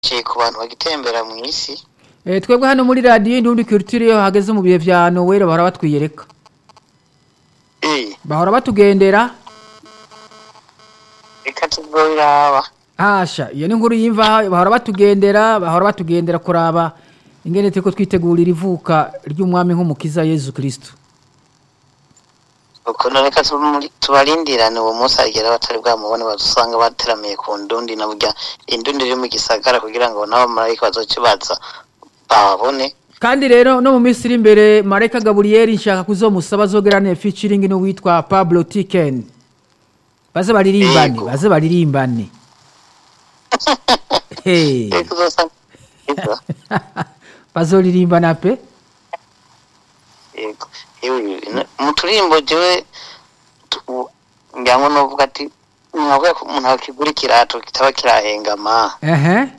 ciye ku bantu bagitembera mu isi Eh, twebwe hano muri radiyo indundi culture iyo hageze mu bihe vya noweli bahora batwiyereka Eh, bahora batugendera reka tuzoyiraba hasha iyo ni inkuru yimva bahora batugendera bahora batugendera kuraba ingene turiko twitegurira ivuka ry'umwami nk'umukiza yezu kristo ukuntu reka tumuri- tubarindirane uwo munsi agera batari bwamubone badusanga bateramiye ku ndundi na burya indundi iri mu gisagara kugira ngo n'abamarayika bazoce baza babone kandi rero no mu minsi iri imbere marayika gaburiyeli nshaka kuzomusaba azogerane featuring n'uwitwa pablo tiken baze baririmbane Yego. baze baririmbane Hey. reka uzosanga Yego. bazoririmbana pe yego yewe ino- mu turirimbo jewe tu- ngira ngo novuga ati nkavuga ko umuntu akigura ikirato kitaba kirahengama ehe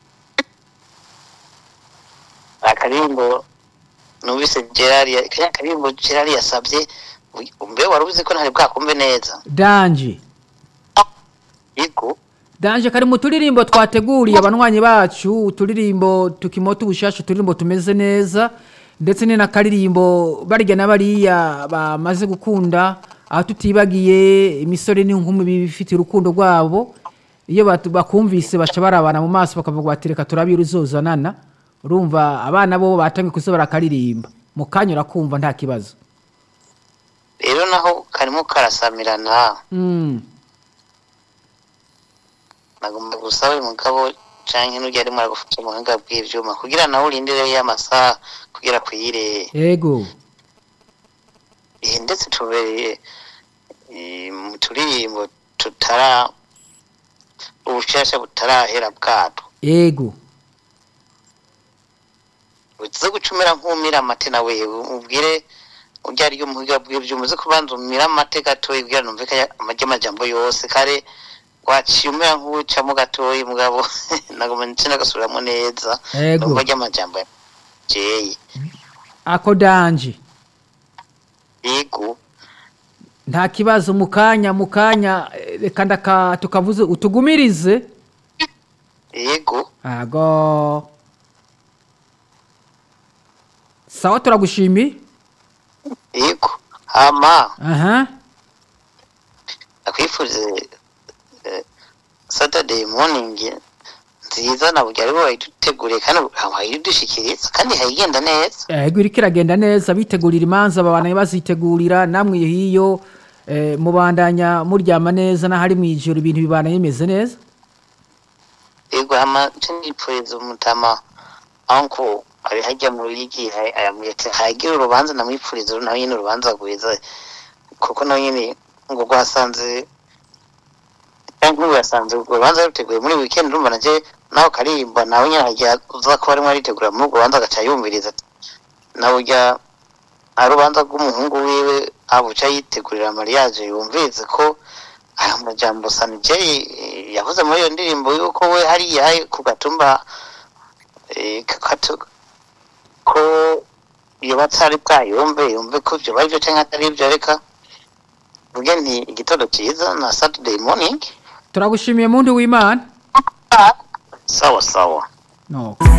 akaririmbo numvise gerard ya- kariya karirimbo gerard yasabye ui- mbe wari uzi ko ntari bwakumve neza danje yego danje kari mu turirimbo twateguriye abanywanyi bacu uturirimbo tukimota ubushasha uturirimbo tumeze neza ndetse ni n'akaririmbo barya na bariya bamaze gukunda aho tutibagiye imisore n'inkumi bifitiye urukundo rwabo iyo batu- bakumvise baca barabana mu maso bakavuga bati reka turabire uzozanana urumva abana bo batangiye kuza barakaririmba mu kanya urakumva nta kibazo rero naho karimo karasamirana Mm. nagomba gusaba uyu mugabo canke n'urya arimo aragufasha mu buhinga bw'ivyuma kugira nawe urindire y'amasaha kugira kwire yego Eh, ndetse tubereye eh, mu turirimbo tutara ubushasha butarahera bwato yego uze gucumira nk'umira amate nawe ubwire urya ryo muhiga bw'ivyuma uze kubanza umira amate gatoyi kugira numve ko amajya amajambo yose kare waciye umera nk'uwucamo gatoyi mugabo nagoma ndetse nagasubiramo neza Yego. numva rya majambo jeye ako danje yego nta kibazo mu kanya mu kanya eh, reka ndaka tukavuze utugumirize yego ago sawa turagushimiye yego hama aha akwifurize eh, saturday morning nziza na burya aribo bayiduteguriye kandi bayidushikiriza kandi hayigenda neza ego iriko iragenda neza bitegurira imanza babana bazitegurira namwe hiyo eh, mubandanya muryama neza n'ahari mu ijoro ibintu bibana bimeze neza yego hama nipfuriza umutama anko ari hajya mu rigi ayamwete hagira urubanza namwipfuriza nawe nyine urubanza rwiza kuko nawe nyine ngo rwasanze cyangwa nk'ubu yasanze urwo rubanza ruteguye muri weekend urumva nacyo nawe karirimba nawe nyine hajya uza kuba arimo aritegura muri urwo rubanza agaca yumviriza ati nawe ujya ari urubanza rw'umuhungu wiwe abuca yitegurira mariage yumvirize ko aya majambo sanjay yavuze muri iyo ndirimbo yuko we hariya ku gatumba eh, kakatu- ko iyo batari bwayumve yumve ko ibyo bari byo cyangwa atari ibyo reka vuge nti igitondo cyiza na saturday morning turagushimiye muntu w'imana sawa sawa no.